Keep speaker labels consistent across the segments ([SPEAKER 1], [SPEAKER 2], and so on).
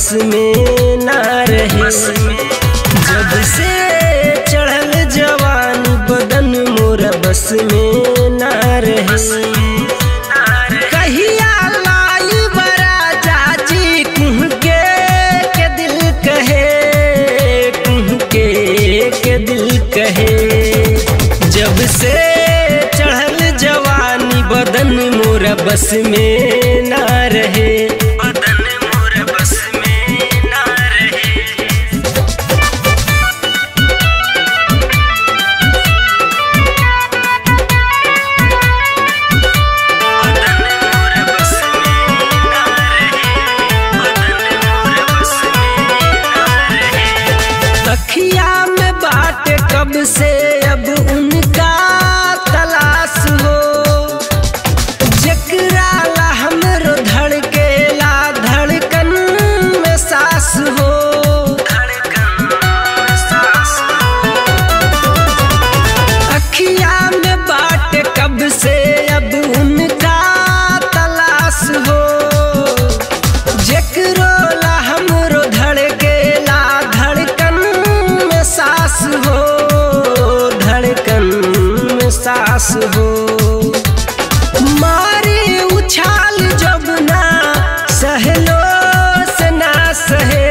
[SPEAKER 1] बस में ना रहे जब से चढ़ल जवानी बदन मोर बस में ना रहे कहिया लाई बरा जाजी कुह के के दिल कहे कुह के के दिल कहे जब से चढ़ल जवानी बदन मोर बस में ना रहे बदन मोर बस में ना रहे बदन मोर बस में ना रहे बदन मोर बस में ना रहे तखिया में बाट कब से अब उनका तलाश हो जकरा ला हमरो धड़केला धड़कन में सास हो धड़कन में सास अखिया में बाट कब से अब उनका तलाश हो जकरो ला हमरो धड़केला धड़कन में सास हो धड़कन में सास हो मारे उछाल जब ना सहलो से ना सहे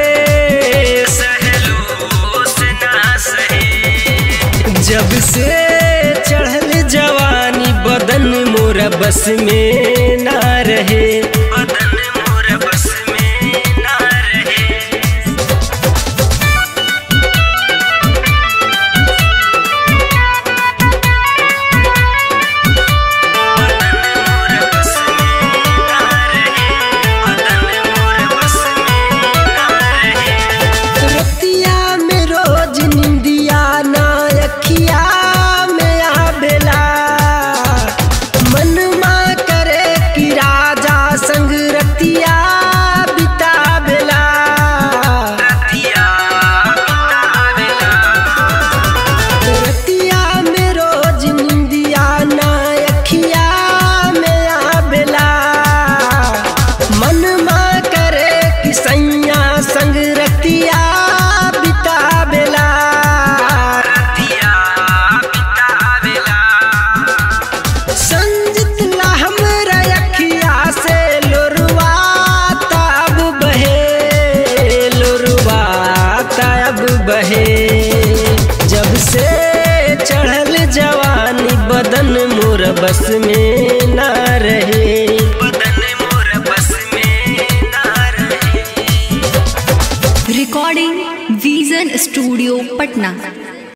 [SPEAKER 1] सहलो से ना सहे जब से चढ़ल जवानी बदन मोर बस में ना रहे बदन मोर बस में ना रहे बदन मोर बस में ना रहे बदन मोर बस में ना रहे रतिया में रोज निंदिया ना अखिया में आवेला मनमा करे कि राजा संग रतिया बितावेला रतिया बितावेला रतिया में रोज निंदिया ना अखिया में आवेला मनमा करे कि सैया संग रतिया बितावेला रतिया बितावेला संजित ला हमरा अखिया से लोरुआ तब बहे लोरुआ तब बहे जब से चढ़ल जवानी बदन मोर बस में ना रहे बदन मोर बस में ना रहे
[SPEAKER 2] रिकॉर्डिंग विजन स्टूडियो पटना